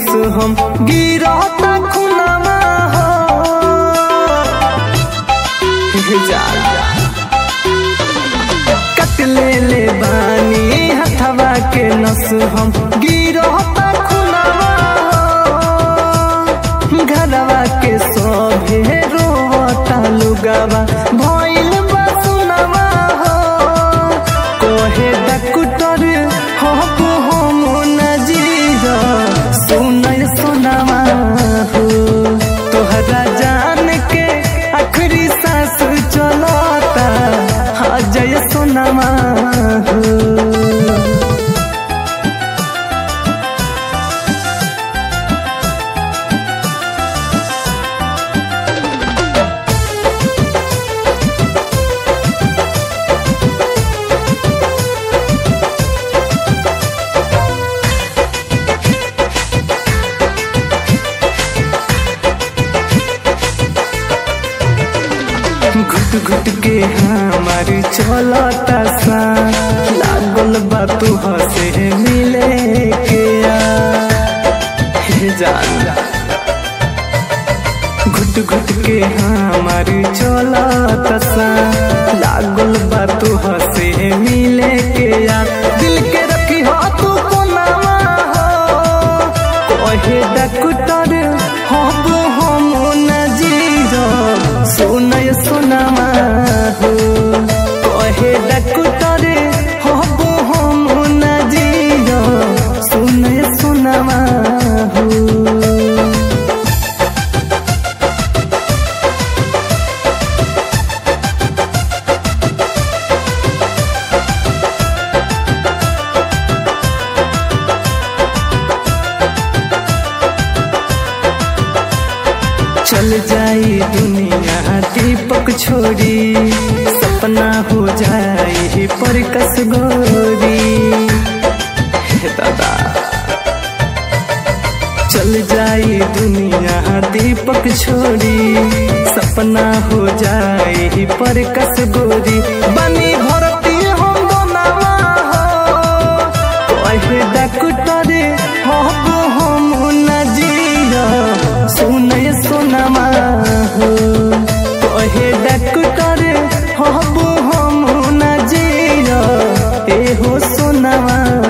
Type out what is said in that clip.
नस हम गिरता खुनामा हो हे जान कट ले ले बानी हथवा के नस हम गिरता खुनामा हो घरवा के सभे रोता लुगावा भइल बा सुनामा हो कहे डॉक्टर हब हम न जीरा सुनय सुनामा हो तोहरा जान के आखिरी सांस चलता हाँ जय सुनामा हो घुट घुट के हमार चलता सा लागल बा तू हसे मिले के आ हे जान घुट घुट के हमार चलता सा लागल बा तू हसे मिले के आ दिल के रखी हो तू कोनावा हो कहे डॉक्टर हब हम न जीरो सुनय सुनामा हो कहे डॉक्टर हब हम न जीरो सुनय सुनामा हो चल जाई दुनिया दीपक छोड़ी सपना हो जाए पर कस गोरी हे दादा चल जाई दुनिया दीपक छोड़ी सपना हो जाए पर कस गोरी बनी भरती हम दोनावा हो कहे डॉक्टर हब हम न जिया सुनय सुनमा हो कहे डॉक्टर हब हम न जिया एहो सुनमा